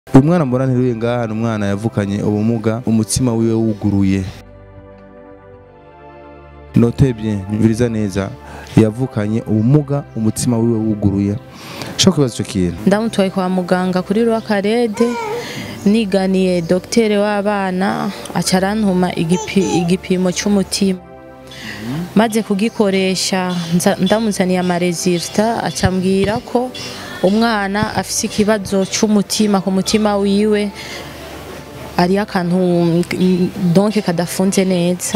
uyu mwana mbona nteruye ngaha ni umwana yavukanye ubumuga umutima wiwe wuguruye notebye nyumviriza neza yavukanye ubumuga umutima wiwe wuguruye shaka kwibaza icyo kintu ndamutwaye kwa muganga kuri rwakarede niganiye dogiteri w'abana aca arantuma igipi- igipimo cy'umutima maze kugikoresha nza- ndamuzaniye amaresirita aca ambwira ko umwana afise ikibazo cy'umutima ku mutima wiwe ariyo akantu mm, donke kadafunze neza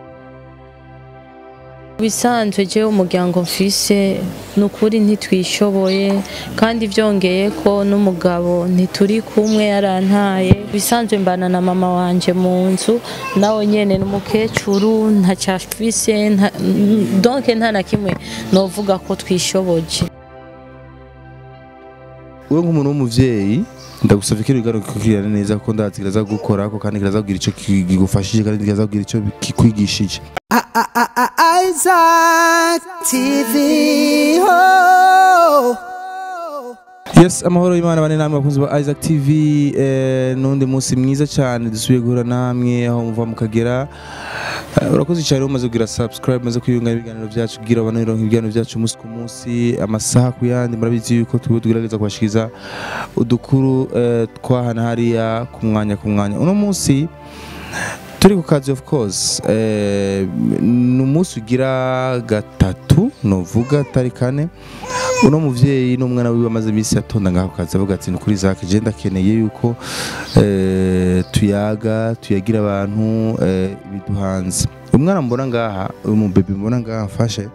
bisanzwe jewe umuryango mfise ni ukuri ntitwishoboye kandi byongeye ko n'umugabo ntituri kumwe yarantaye bisanzwe mbana na mama wanje mu nzu nawe nyene n'umukecuru ntacyafise nta, donke nta na kimwe novuga ko twishoboje wowe nk'umuntu w'umuvyeyi ndagusavye ko ibiganiro kikugirira neza kuko ndazi kiraza gukora ko kandi kiraza kugira ico kigufashije kandi kiraza kugira ico kikwigishije Isaac TV. Oh. yes amahoro y'imana bane namwe bakunzi ba isaac tv eh, n'undi munsi mwiza cyane dusubiye guhura namwe aho muva mukagera Eh, urakoze cyane umaze kugira subscribe umaze kwiyunga ibiganiro byacu kugira abana bironka ibiganiro byacu umunsi ku munsi amasaha ku yandi murabizi yuko tuba tugerageza kubashikiriza udukuru eh, twahana hariya ku mwanya ku mwanya uno munsi turi ku kazi of course eh, ni umunsi ugira gatatu novuga atari kane uno muvyeyi n'umwana wiwe amaze iminsi atonda ngaho ku kazi avuga ati ni kuri Isaac je ndakeneye yuko eh, tuyaga tuyagira abantu eh, ibiduhanze umwana mbona ngaha uyu mubebe mbona ngaha mfashe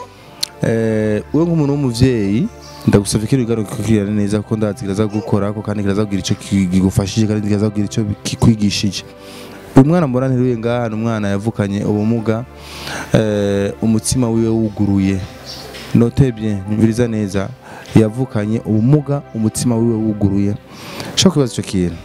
eh, wewe nk'umuntu w'umuvyeyi ndagusavye ko ibiganiro kikugirira neza kuko ndazi kiraza gukora ko kandi kiraza kugira ico kigufashije kandi kiraza kugira ico kikwigishije uyu mwana mbona nteruye ngaha ni umwana yavukanye ubumuga eh, umutima wiwe wuguruye notebye nyumviriza neza yavukanye ubumuga umutima wiwe wuguruye shaka kwibaza icyo kintu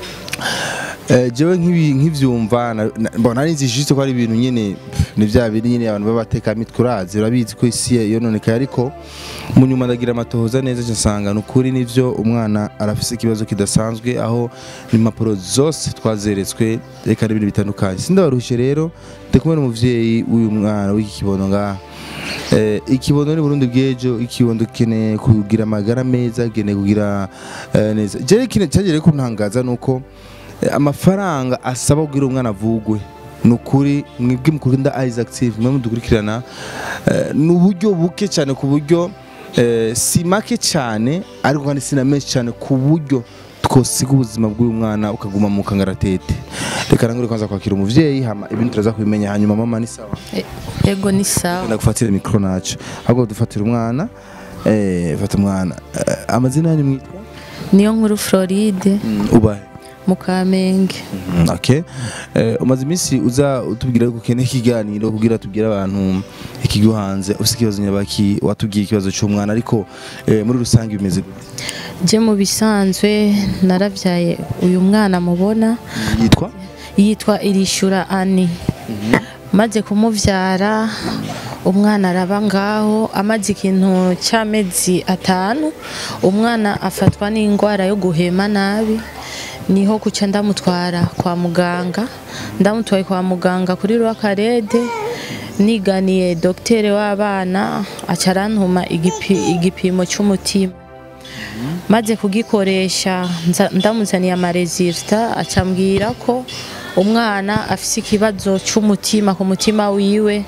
Eh, jewe nk'ibi- nk'ivyumva na- na- mbona ari nzi juste ko ari ibintu nyene pff, ni vya biri nyene abantu b'abatekamitwe urazi urabizi ko isi yononekaye ariko mu nyuma ndagira amatohoza neza nsanga ni ukuri nivyo umwana arafise ikibazo kidasanzwe aho impapuro zose twazeretswe reka n'ibintu bitandukanye sindabaruhije rero ndi kumwe n'umuvyeyi w'uyu mwana w'iki kibondo ngaha Eh, ikibondo ni Burundi bw'ejo ikibondo keneye kugira amagara meza keneye kugira eh, neza jewe kine cyagere kuntangaza nuko eh, amafaranga asaba kugira umwana avugwe nukuri mwebwe mukunda Isaac TV mwe mudukurikirana eh, ni uburyo buke cyane ku buryo eh, si make cyane ariko kandi si na menshi cyane ku buryo twosiga ubuzima bw'uyu mwana ukaguma mu kangaratete reka nangure kwanza kwakira umuvyeyi hama ibindi turaza kubimenya hanyuma mama ni sawa E- ego ni sawa ndagufatira mikoro nacu ahubwo dufatira umwana eh fata umwana Eh, amazina yanyu mwitwa niyo nkuru Floride ubahe mu Kamenge Mm, okay eh, umaze iminsi uza utubwira ko ukeneye ikiganiro kugira tubwire abantu ikiguhanze ufite ikibazo nyabaki watubwiye ikibazo cy'umwana ariko eh, muri rusange bimeze gute? je mu bisanzwe naravyaye uyu mwana mubona yitwa yitwa irishura ani maze kumuvyara umwana araba ngaho amaze ikintu cy'amezi atanu umwana afatwa n'indwara yo guhema nabi niho kuca ndamutwara kwa muganga ndamutwaye kwa muganga kuri rwakarede niganiye dogiteri w'abana aca arantuma igipi- igipimo cy'umutima maze kugikoresha nza- ndamuzaniye amaresirita aca ambwira ko umwana afise ikibazo cy'umutima ku mutima wiwe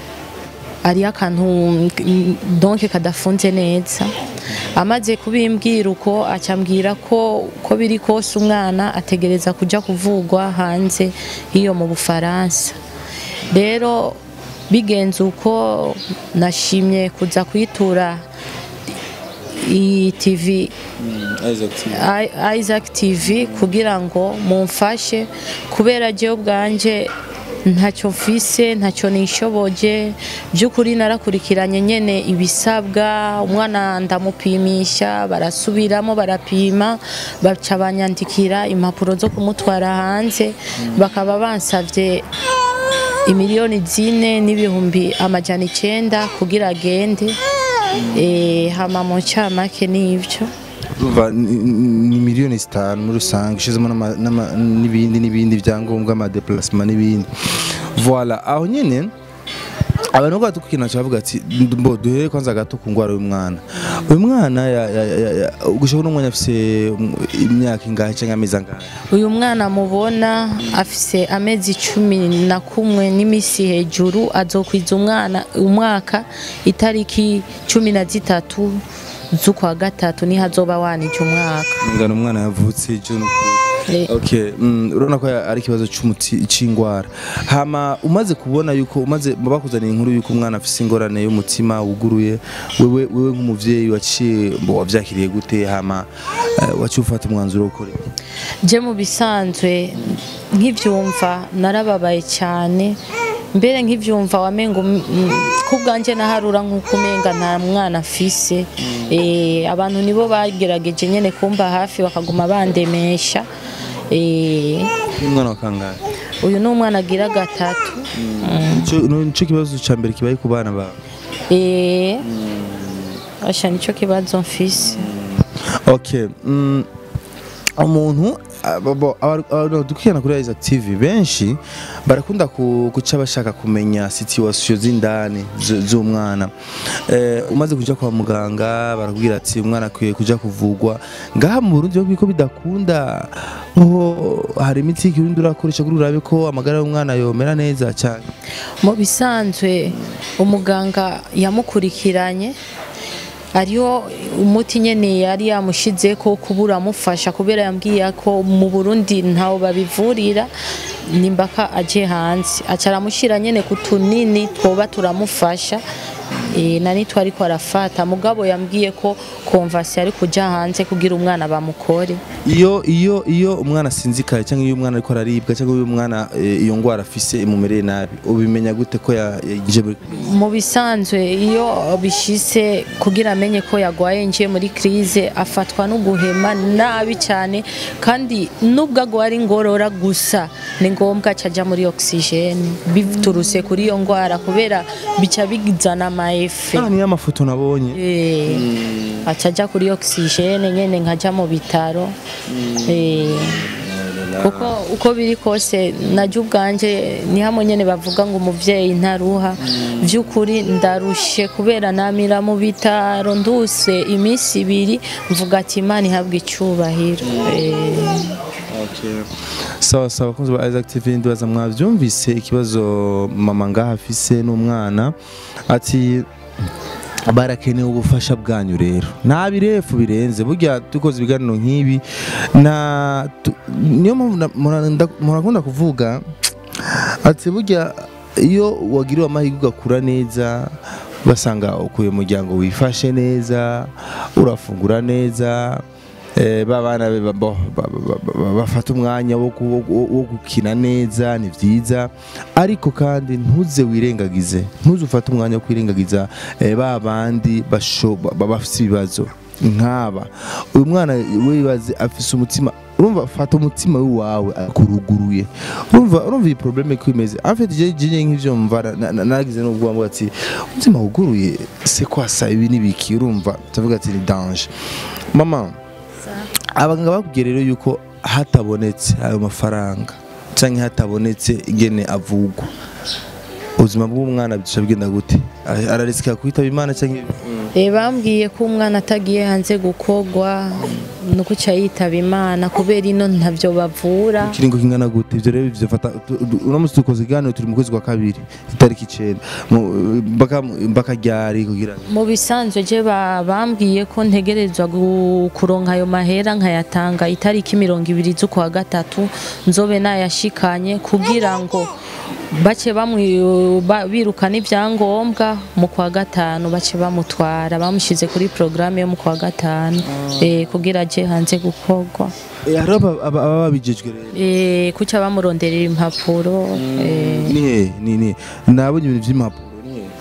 ariyo akantu mm, donke kadafunze neza amaze kubimbwira uko aca ambwira ko ko biri kose umwana ategereza kuja kuvugwa hanze hiyo mu bufaransa rero bigenze uko nashimye kuza kwitura iyi tv I- Isaac TV kugira ngo mumfashe kubera jewe ubwanje ntacyo mfise ntacyo nishoboje by'ukuri narakurikiranye nyene ibisabwa umwana ndamupimisha barasubiramo barapima baca banyandikira impapuro zo kumutwara hanze bakaba bansavye imiliyoni zine n'ibihumbi amajana icenda kugira agende Eh, hama mu ncamake n'ivyo urumva ni- ni ni miliyoni zitanu muri rusange ushizemo n'ama- n'ama- n'ibindi n'ibindi byangombwa amadeplacement n'ibindi voilà aho nyine abantu bwo tukina cyavuga ati mbo duhere kwanza gato ku ngwara y'umwana uyu mwana ya- ya- ya- ya- gushaka n'umwana afise um, imyaka ingahe cyangwa amezi angahe uyu mwana mubona afise amezi cumi na kumwe n'iminsi hejuru azokwiza umwana umwaka itariki cumi na zitatu z'ukwa gatatu niho azoba wanije umwaka ngana umwana yavutse June Eh, Okay, mm, urabona ko ari ikibazo cy'umuti c'ingwara. Hama umaze kubona yuko umaze bakuzaniye inkuru yuko umwana afise ingorane y'umutima wuguruye, wewe wewe nk'umuvyeyi waciye mbo wavyakiriye gute hama uh, waciye ufata umwanzuro wo gukora iki? je mu bisanzwe nk'ivyumva narababaye cyane mbere nk'ivyumva wamenga um- mm, ku bwanjye naharura nk'uko umenga nta mwana afise Eh, abantu nibo bagerageje nyene kumba hafi bakaguma bandemesha Eh, Uyu mwana wa kangahe? uyu ni umwana agira gatatu Ico no- nico kibazo ca mbere kibaye ku bana bawe. Eh, asha nico kibazo mfise Okay, mm, umuntu dukwirana kuri Isaac TV benshi barakunda ku- guca bashaka kumenya situation z'indani z- z'umwana eh, umaze kuja kwa muganga barakubwira ati umwana akwiye kuja kuvugwa ngaha mu Burundi bavuga ko bidakunda ngo hari imiti y'ikirundi urakoresha kuri urabe ko amagara y'umwana yomera neza cyane mu bisanzwe umuganga yamukurikiranye ariyo umuti nyene yari yamushize ko kubura amufasha kubera yambwiye ko mu Burundi ntawo babivurira nimbaka aje hanze aca aramushyira nyene ku tunini twoba turamufasha e, nani twari ko arafata mugabo yambwiye ko konvasi ari kuja hanze kugira umwana bamukore iyo iyo iyo umwana asinzikaye cyangwa iyo umwana ariko araribwa cyangwa iyo umwana eh, iyo ngwara afise imumereye nabi ubimenya gute ko ya- yaje muri mu bisanzwe iyo bishise kugira amenye ko yagwaye ngiye muri crise afatwa no guhema nabi cyane kandi nubwo agwara ingorora gusa ni ngombwa caja muri oxygene biturutse kuri iyo ngwara kubera bica bigizana amaefe Ah, niyo amafoto nabonye Eh, aca aja kuri oxygene nyene nkaja mu bitaro Eh, kuko uko biri kose najya ubwanje ni hamwe nyene bavuga ngo umuvyeyi ntaruha by'ukuri ndarushe kubera namira mu bitaro nduse iminsi ibiri mvuga ati imana ihabwe icyubahiro Eh, sawa sawa kunzi ba Isaac TV ndibaza mwavyumvise ikibazo mama ngaha afise n'umwana ati barakeneye ubufasha bwanyu rero nta birefu birenze burya dukoze ibiganiro nk'ibi na tu- niyo mpamvu na- mura- nda- murakunda kuvuga ati burya iyo wagiriwe amahirwe ugakura neza ugasanga ukuye umuryango wifashe neza urafungura neza eh, ba bana be ba- bo- ba- ba- ba- bafata umwanya wo ku- wo- wo gukina neza ni byiza ariko kandi ntuze wirengagize ntuze ufate umwanya wo kwirengagiza eh, ba bandi basho- ba- ba- bafite ibibazo nk'aba uyu mwana wibaze afise umutima urumva fata umutima w'iwawe akuruguruye urumva urumva iyi probleme ko imeze en fait je je nk'ivyo mva na- na- nagize n'ubwo mvuga ati umutima wuguruye c'est quoi ça ibi nibiki urumva ndavuga ati ni danger mama abaganga bakubwiye rero yuko hatabonetse ayo mafaranga cyangwa hatabonetse ingene avugwa ubuzima bw'umwana bica bigenda gute Ara- ararisika kwitaba imana cyangwa Eh, bambwiye ko umwana atagiye hanze gukogwa nuko uca yitaba imana kubera ino ntavyo bavura ikiringo kingana gute ibyo rero bifata uramutse dukoze iganiro turi mu kwezi kwa kabiri itariki icenda Mu- mpaka mpaka ryari kugira ngo mu bisanzwe je ba- bambwiye ko ntegerezwa gu- kuronka ayo mahera nkayatanga itariki mirongo ibiri z'ukwa gatatu nzobe nayashikanye kugira ngo bace bamwi- ba- birukana ibyangombwa mu kwa gatanu bace bamutwara bamushyize kuri porogaramu yo mu kwa gatanu eh, kugira aje hanze gukorwa Eh, hariho aba- aba- ababa babijejwe rero Eh, kuca bamuronderera impapuro eh, ni he ni ni nabonye ibintu by'impapuro ni he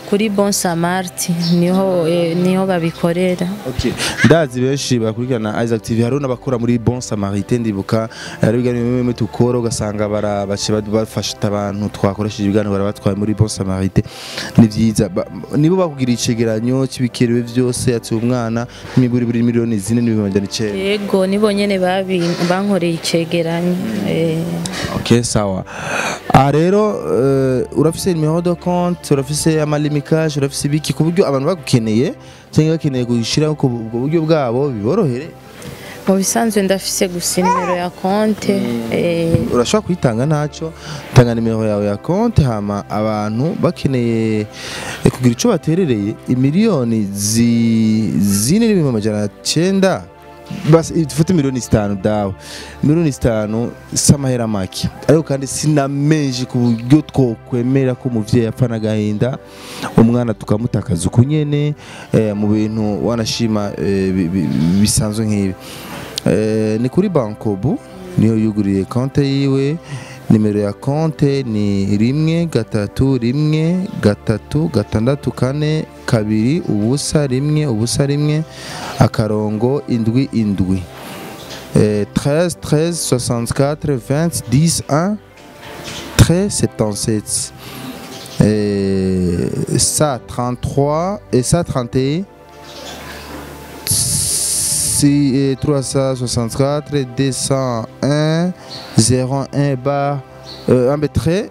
kuri Bon Samart niho eh, niho babikorera Okay. ndazi benshi bakurikirana Isaac TV hariho n'abakora muri Bon Samaritain ndibuka hari ibiganiro bimwe bimwe tukora ugasanga bara bace bad- bafasha abantu twakoresheje ibiganiro barabatwaye muri Bon Samaritain ni vyiza Ba- nibo bakugira icegeranyo cy'ibikerewe byose ati umwana n'imiburi buri miliyoni zine n'ibihumbi amajana icenda yego nibo nyene babi bankoreye icegeranyo eh, Ok sawa. Ah rero uh, urafise numéro de compte, urafise amalimikage, urafise ibiki ku buryo abantu bagukeneye cyangwa bakeneye gushira ku ubwo buryo bwabo biborohere. mu bisanzwe ndafise gusa nimero ya konte eh, Urashobora kuyitanga ntacyo, tanga nimero yawe ya compte hama abantu bakeneye eh, kugira ico baterereye imiliyoni zi zine n'ibihumbi amajana cyenda basi tufate miliyoni zitanu dawe miliyoni zitanu si amahera make ariko kandi sinamenje ku buryo twokwemera ko umuvyeyi apfa n'agahinda umwana tukamutakaza uku nyene eh, mu bintu wanashima eh, bi- bi- bisanzwe nk'ibi Eh, ni kuri bankobu niyo yuguriye konte yiwe nimero ya konte ni rimwe gatatu rimwe gatatu gatandatu kane kabiri ubusa rimwe ubusa rimwe akarongo indwi indwi Eh, 13 13 64 20 10 1 13 77 Eh, ça 33 et ça 31 si, eh, 364 201 01 bar euh, un trait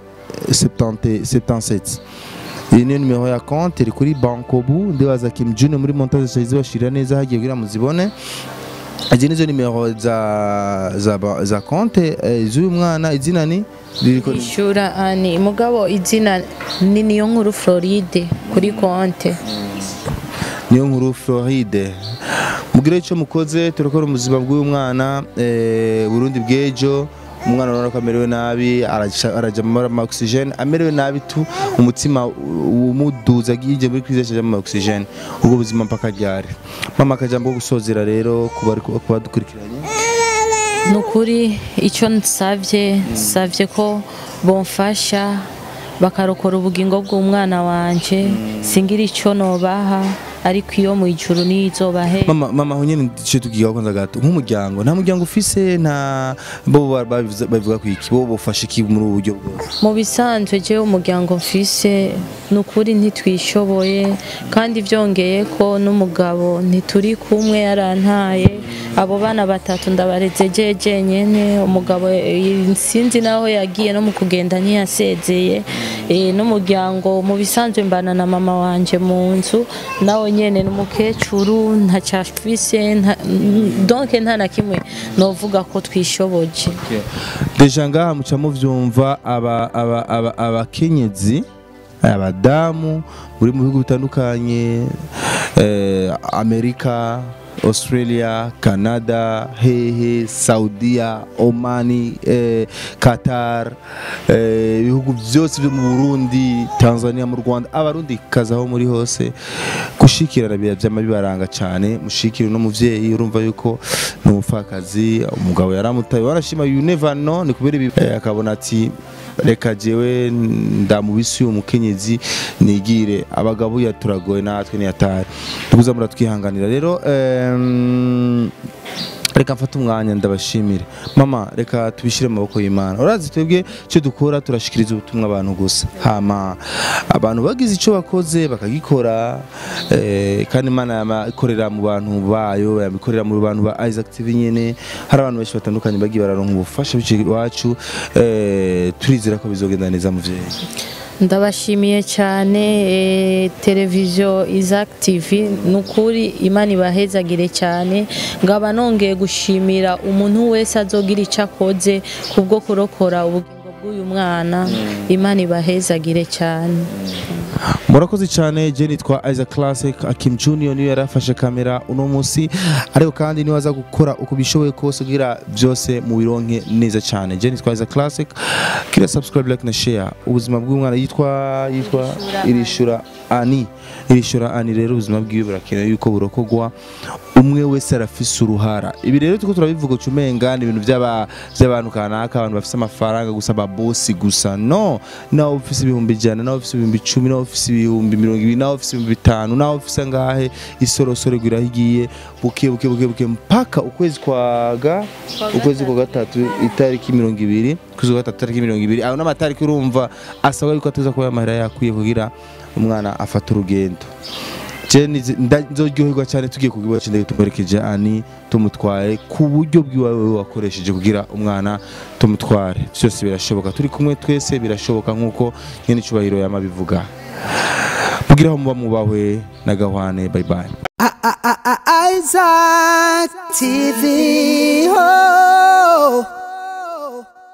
70 77 iyi niyo nimero ya konti iri kuri bankobu ndibaza kim junior muri montage zari zibashirira neza hagiye kugira muzibone izi nizo nimero za za, ba- za konti eh, z'uyu mwana izina ni ririko ni- ishura ani mugabo izina ni niyo nkuru Floride kuri konte niyo nkuru Floride mugire icyo mukoze turakora ubuzima bw'uyu mwana eh, Burundi bw'ejo umwana urabona ko amerewe nabi araja- araja muri ama oxygen amerewe nabi tu umutima umuduza yinjiye muri crise aja mu oxygen ubwo buzima mpaka ryari mama akajambo ko gusozera rero kuba ari- kuba dukurikiranye ni ukuri icyo nsabye nsabye ko bomfasha bakarokora ubugingo bw'umwana wanje singira icyo nobaha ariko iyo mu ijuru niyo izobahe mama mama aho nyene cyo tugiye kwanza gato nk'umuryango nta muryango ufise nta bo ba- babivuza- babivuga ku iki bo bofasha iki muri ubu buryo bwose mu bisanzwe jewe umuryango mfise ni ukuri ntitwishoboye kandi byongeye ko n'umugabo ntituri kumwe yarantaye abo bana batatu ndabareze jeje nyene umugabo eh, sinzi naho yagiye no mu kugenda ntiyasezeye Eh, n'umuryango mu bisanzwe mbana na mama wanje mu nzu nawe nyene ni umukecuru ntacyafise nta- donc nta na kimwe novuga ko twishoboje deja ngaha muca muvyumva aba- aba- aba- abakenyezi abadamu muri mu bihugu bitandukanye eh, amerika australia canada hehe saudia omani eh, qatar eh, ibihugu byose byo mu burundi tanzania mu rwanda abarundi kazi aho muri hose gushikirana biba byama bibaranga cyane mushikire no muvyeyi urumva yuko ni umupfakazi umugabo yaramutaye warashima you never know ni kubera ibi eh, akabona ati reka jewe ndamubisi uyu mukenyezi nigire abagabo ya turagoye natwe ntiyatari tukuza muratwihanganira rero em, reka mfate umwanya ndabashimire mama reka tubishyire mu maboko y'imana urazi twebwe icyo dukora turashikiriza ubutumwa abantu gusa hama abantu bagize icyo bakoze bakagikora eh, kandi imana yama ikorera mu bantu bayo yabikorera mu bantu ba Isaac TV nyene hari abantu benshi batandukanye bagiye bararonka ubufasha biciye iwacu eh, turizera ko bizogenda neza muvyeyi ndabashimiye cyane eh, televiziyo Isaac TV ni ukuri imana ibahezagire cyane ngaba nongeye gushimira umuntu wese azogira icyo akoze kubwo kurokora ubugingo bw'uyu mwana imana ibahezagire cyane murakoze cyane je nitwa Isaac Classic Akim Junior niyo yarafashe kamera uno munsi ariko kandi niwe aza gukora uko bishoboye kose kugira byose mu bironke neza cyane je nitwa Isaac Classic kira subscribe like na share ubuzima bw'umwana yitwa yitwa irishura Ani irishura Ani rero ubuzima bwiwe burakenewe yuko burokogwa umwe wese arafise uruhara ibi rero tuko turabivuga ucumenga ni ibintu by'aba- by'abantu kanaka abantu bafise amafaranga gusa ababosi gusa no nawe ufise ibihumbi ijana nawe ufise ibihumbi icumi nawe ufise ibihumbi mirongo ibiri nawe ufise ibihumbi bitanu nawe ufise ngahe isorosoro gwiraho igiye buke buke buke buke mpaka ukwezi kwaga ukwezi kwa gatatu itariki mirongo ibiri ukwezi kwa gatatu itariki mirongo ibiri ayo n'amatariki urumva asabwa yuko ateza kuba amahera yakwiye kugira umwana afata urugendo je nizi- nda- nzoryoherwa cyane tugiye ku kibuga cy'indege tumuherekeje ani tumutware ku buryo bw'iwawe wakoresheje kugira umwana tumutware byose birashoboka turi kumwe twese birashoboka nk'uko nyine icyubahiro yamabivuga mugira aho muba mubahwe na gahwane bye bye Isaac TV. Oh.